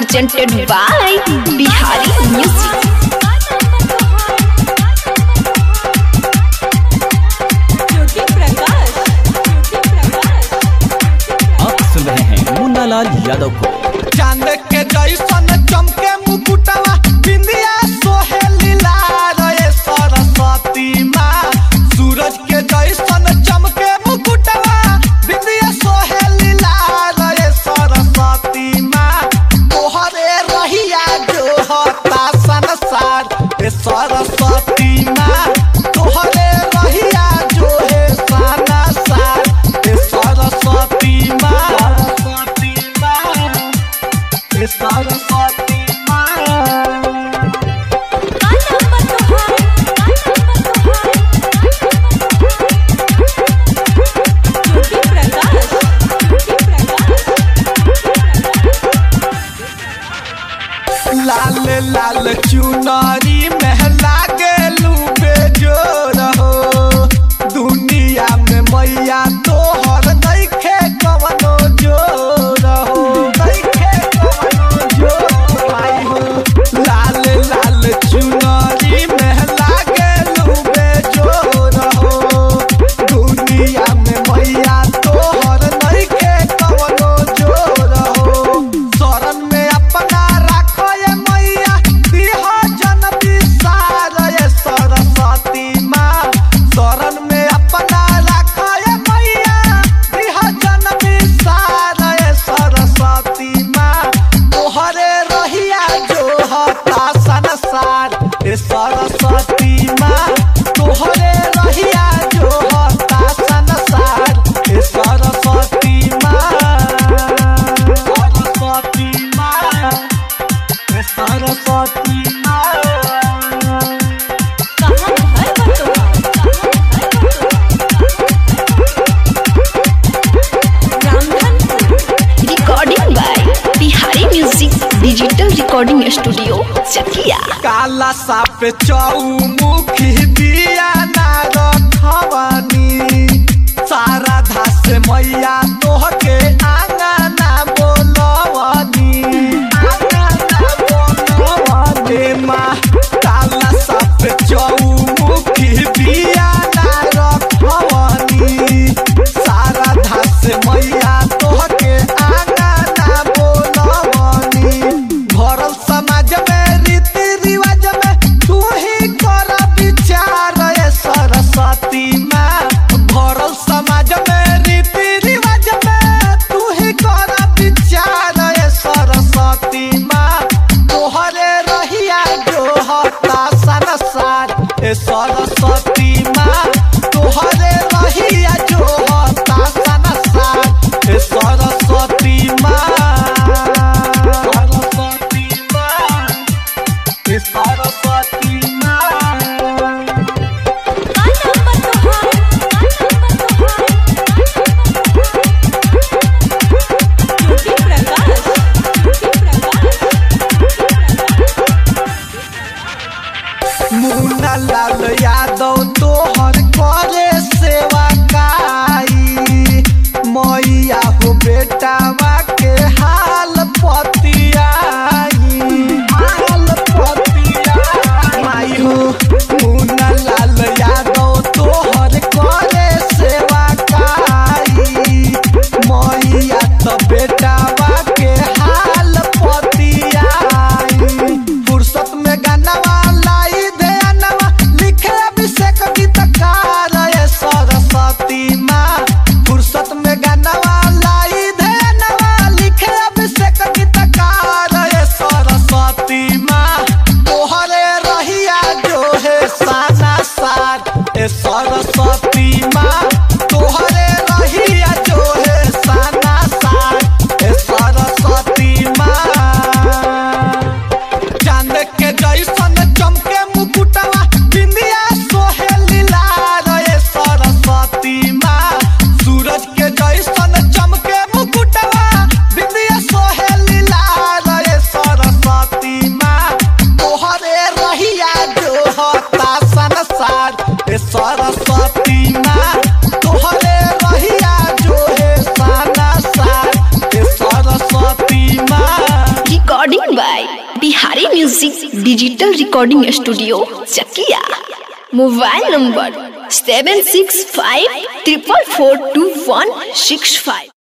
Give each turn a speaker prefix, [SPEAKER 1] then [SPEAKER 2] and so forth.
[SPEAKER 1] presented by Bihari Music.
[SPEAKER 2] आप सुन रहे हैं मुन्नालाल यादव को
[SPEAKER 3] चांद के जैसन चमके मुकुटवा बिंदिया सोहेली लाल रे सरस्वती माँ सूरज के जैसन चमके मुकुटवा बिंदिया सोहेली लाल रे सरस्वती माँ तोहरे रहिया जो हता संसार रे सरस्वती माँ तोहरे रहिया जो है संसार रे सरस्वती माँ सरस्वती माँ रे सरस्वती माँ लाल लाल चुनरी में लागेलू बेजोर हो दुनिया में मैया तोहर नइखे कवनो जोर हो नइखे कवनो जोर आई हो लाल लाल चुनरी में लागेलू बेजोर हो दुनिया में मैया तोहर नइखे कवनो जोर हो शरण में अपना राखो ये मैया दिह जन विसार ये सरस्वती माँ शरण में अपना राखो ये मैया दिह जन विसार ये सरस्वती माँ तोहरे रहिया जो हता संसार ये सरस्वती माँ तोहरे रहिया जो हता संसार ये सरस्वती माँ सरस्वती माँ ये सरस्वती माँ
[SPEAKER 1] Recording by Bihari Music Digital Recording Studio, Chakia.
[SPEAKER 3] काला साप चौमुखी दिया ना रखवानी सारा धास मैया तोहके आंगना बोलवानी आंगना बोलवानी माँ काला साप चौमुखी दिया ना रखवानी सारा धास मैया तोहके आंगना बोलवानी भरल समाज में रीति रिवाज में तू ही कर विचार ये सरस्वती माँ भरल समाज में रीति रिवाज में तू ही कर विचार ये सरस्वती माँ तोहरे रहिया जो हता संसार ए सरस्वती माँ तोहरे रहिया जो हता संसार ए सरस्वती माँ सरस्वती माँ ए सरस्वती माँ मुन्ना लाल यादव तोहर करे सेवा काई मैया हो बेटावा के हाल पतियाई हाल पतियाई माई हो मुन्ना लाल यादव तोहर करे सेवा काई मैया तो बेटावा के हाल पतियाई फुर्सत में गानावा लाई ध्यानवा लिखे अभिषेक गीतकार ये सरस्वती माँ फुर्सत में गानावा लाई ध्यान
[SPEAKER 1] Bihari music digital recording studio Chakia mobile number seven six five triple four two one six five